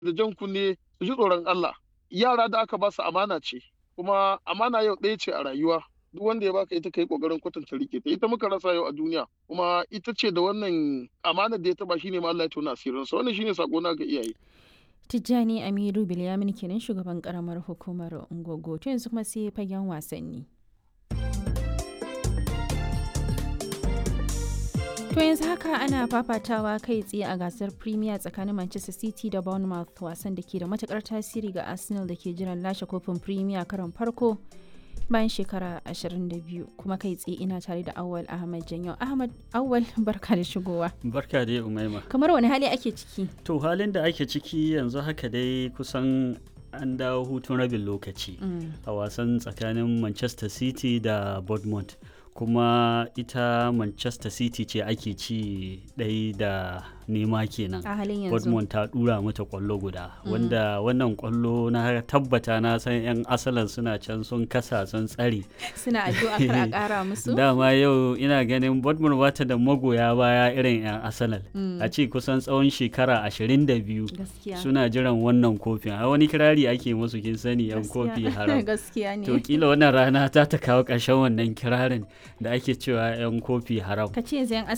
da jan kunne su ji tsoron Allah yara da aka ba su amana ce kuma amana yau ɗaya ce a rayuwa duk wanda ya baka ita kai kokarin kwatanta rike ta ita muka rasa yau a duniya kuma ita ce da wannan amana da ya taba shine ma Allah ya tona asirin sa wannan shine sako na ga iyaye Tijjani Amiru Bilyamin kenan shugaban karamar hukumar Ungogo to yanzu kuma sai fagen wasanni To yanzu haka ana fafatawa kai tsaye a gasar Premier tsakanin Manchester City da Bournemouth wasan da ke da matukar tasiri ga Arsenal da ke jiran lashe kofin Premier karon farko bayan shekara 22 kuma kai tsaye ina tare da Awal Ahmad Janyo. Ahmad Awal barka da shigowa. Barka dai Umaima. Kamar wani hali ake ciki? To halin da ake ciki yanzu haka dai kusan an dawo hutun rabin lokaci a wasan tsakanin Manchester City da Bournemouth. kuma ita manchester city ce ake ci ɗai da nema kenan a halin yanzu Dortmund ta dura mata kwallo guda wanda wannan kwallo na tabbata na san 'yan asalan suna can sun kasa sun tsare suna addu'a kar a kara musu dama yau ina ganin Dortmund bata da magoya baya irin 'yan asalan a ce kusan tsawon shekara 22 suna jiran wannan kofin a wani kirari ake musu kin sani 'yan kofi haram gaskiya ne to kila wannan rana ta ta kawo ƙarshen wannan kirarin da ake cewa 'yan kofi haram ka ce yanzu 'yan